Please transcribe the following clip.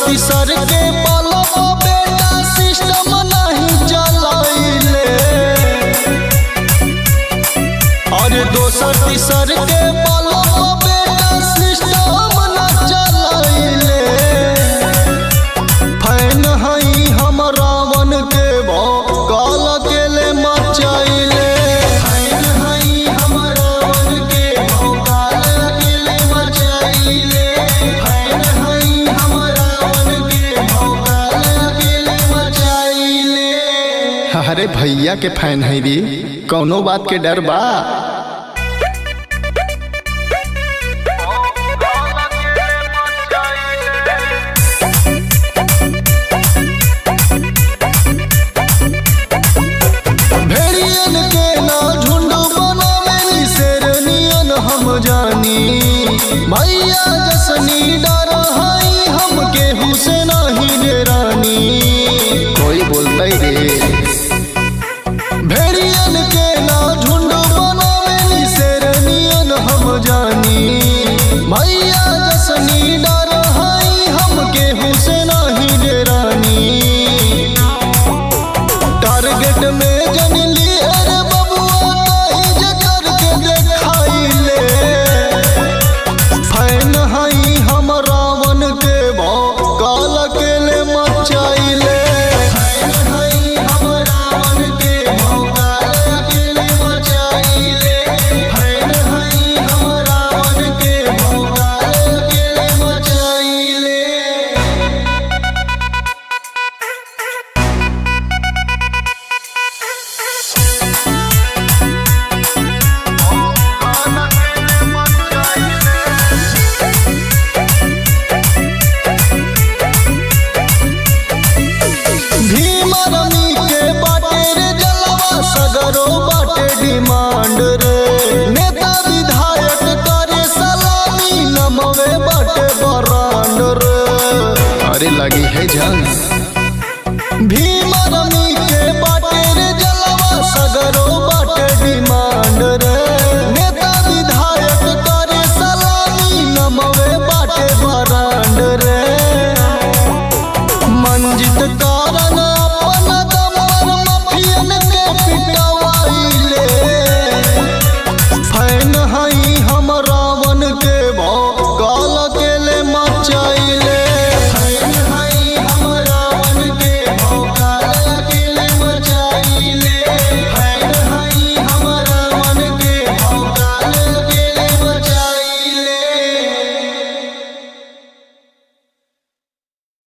तीसर के पलव बेटा सिस्टम नहीं चलाइले और दोसर तीसर के पलव बेटा सिस्टम न चलाइले फैन हई हम रावण के भौकाल अकेले मचाइले फैन हई हम रावण के भौकाल अकेले मचाइले फैन हई हम रावण के भौकाल अकेले मचाइले अरे भैया के फैन है री कौनो बात के डर बा भेड़ियन के ना झुंड बनावे शेरनियन हम जानी भैया जसनी डर हई हम केहू से नहीं डेरानी कोई बोलते रे भेड़ियन के ना झुंड बनावे शेरनियन हम जानी भैया जसनी डर हई हम केहू से नहीं डेरानी टारगेट में जनली अरे बबुआ ताई जे करके देखाइले फैन हई हम रावण के भौकाल अकेले मचाइले फैन हई हम रावण के भौकाल अकेले मचाइले फैन हई हम रावण के भौकाल अकेले मचाइले भीम रमी के बाटे रे जलवा सगरो बाटे डिमांड रे नेता विधायक करे सलामी नमवे बाटे बरांड रे अरे लगी है जंग